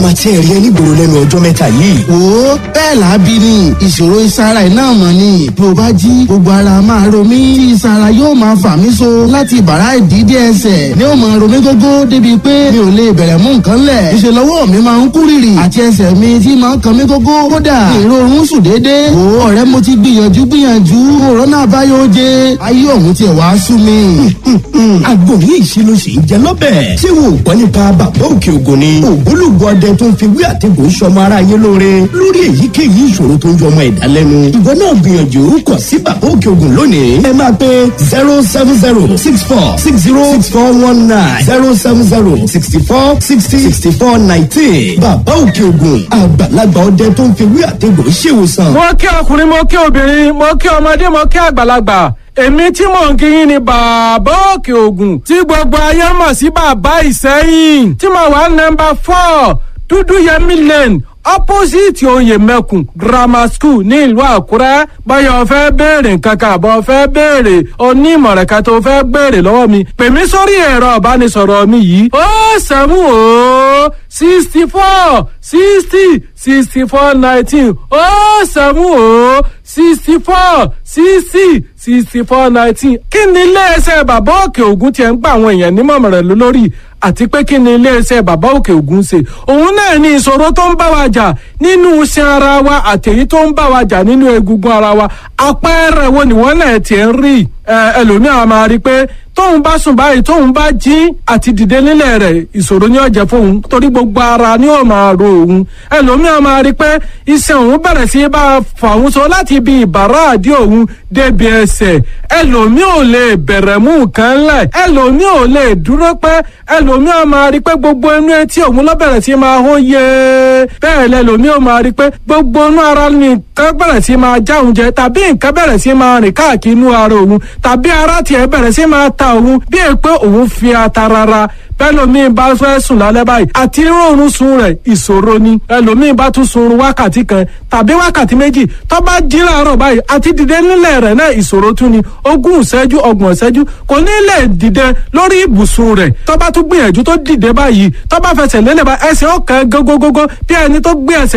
máa tiẹ̀ rí ẹ nígboro lẹ́nu ọjọ́ mẹ́ta yìí. wo bẹ́ẹ̀ làábí ni ìṣòro ìsara iná mọ̀ ni bí o bá jí gbogbo ara máa ro mí tí ìsara yóò máa fà mí so láti bàrá ìdídé ẹsẹ̀ ni ó máa ro mí gógó débi pé mi ò lè bẹ̀rẹ̀ mú nǹkan lẹ̀ ìṣe lọ́wọ́ mi máa ń kú rìrì àti ẹsẹ̀ mi tí máa ń kan mí gógó kódà èrò oorun sùn déédéé wo ọ̀rẹ́ mo ti gbìyànjú gbìyànjú òrónà àbáyọ oje ayé òun tiẹ̀ wá sú mi. àgbo yìí ṣe ló ṣe ń jẹ lọ́bẹ̀. ṣé wo gbọ́ nípa bàbá òkè ògùn ni. ògbólógbò ọdẹ tó ń fi wí àtẹ̀gùn sọmọ ara yé lóore lórí èyíkéyìí ìṣòro tó ń jọ ọmọ ẹ̀dá lẹ́nu. ìwọ náà gbìyànjú kọ sí bàbá òkè ògùn lónìí. ẹ máa pe zero seven zero six four six zero six four one nine zero seven zero sixty four sixty sixty four nineteen. bàbá òkè ògùn àgbàlagbà ọdẹ tó ń fi wí àtẹ̀gùn ṣèwòsàn. mo kí ọkùnrin mo kí obìnrin mo kí ọmọdé mo kí àgbàlagbà èmi tí mò ń kíyìn ni bàbá òkè ògùn tí gbogbo ayé mọ̀ sí bàbá ìsẹ́yìn tí mo wà nọmba four dúdú yẹmí lane opposite oyè mẹ́kùn grammar school ní ìlú àkúrẹ́ báyọ̀ fẹ́ béèrè nǹkan kan àbọ̀ fẹ́ béèrè onímọ̀ràn kan tó fẹ́ béèrè lọ́wọ́ mi pè mí sórí ẹ̀rọ ìbánisọ̀rọ̀ mi yìí ó sẹ́mu ó sixty four sixty sixty four nineteen ó sẹ́mu ó sixty four sixty sixty four nineteen kí ni iléeṣẹ́ bàbá òkè ògùn tiẹ̀ ń gba àwọn èèyàn nímọ̀ràn lórí àti pé kí ni iléeṣẹ́ bàbá òkè ògùn ṣe òun náà ní ìṣòro tó ń bá wa jà nínú iṣan ara wa àtẹ̀yí tó ń bá wa jà nínú egungun ara wa àpẹẹrẹ wo ni wọ́n náà tiẹ̀ ń rí ẹlòmíràn máa rí i pé tóun bá sùn báyìí tóun bá jí àti dìde nílẹ̀ rẹ̀ ìṣòro ní ọ̀jẹ̀ fóun torí gbogbo ara ni ó máa ro òun ẹlòmíràn máa rí i pé iṣan òun bẹ̀rẹ̀ sí bá a fà òun so láti ibi ìbàrá àdí òun débi ẹsẹ̀ ẹlòmí ò lè bẹ̀rẹ̀ mú nǹkan lẹ̀ ẹlòmí ò lè dúró pẹ́ ẹlòmí ò máa rí pé gbogbo inú etí òun ló bẹ̀rẹ̀ sí máa hó yé bẹ́ẹ̀ lẹ́lòmí ò máa rí pé gbogbo inú ara nìkan bẹ̀rẹ̀ sí máa já òun jẹ tàbí nǹkan bẹ̀rẹ̀ sí máa rìn káàkiri inú ara òun tàbí ara tiẹ̀ bẹ̀rẹ̀ sí máa ta òun bí è pé òun fi ata rárá bẹ́lòmíì bá fẹ́ sùn lálẹ́ báyìí àti rọrùn sun rẹ̀ ìṣòro ni ẹlòmíì bá tún sun wákàtí kan tàbí wákàtí méjì tó bá jí láàárọ̀ báyìí àti dìde nílẹ̀ rẹ̀ náà ìṣòro tún ni ogún ìṣẹ́jú ọgbọ̀n ìṣẹ́jú kò ní lè dìde lórí ibùsùn rẹ̀ tó bá tún gbìyànjú tó dìde báyìí tó bá fẹsẹ̀ lélẹ̀ bá ẹsẹ̀ ọ̀kan gógógógó bí ẹni tó gbé ẹsẹ̀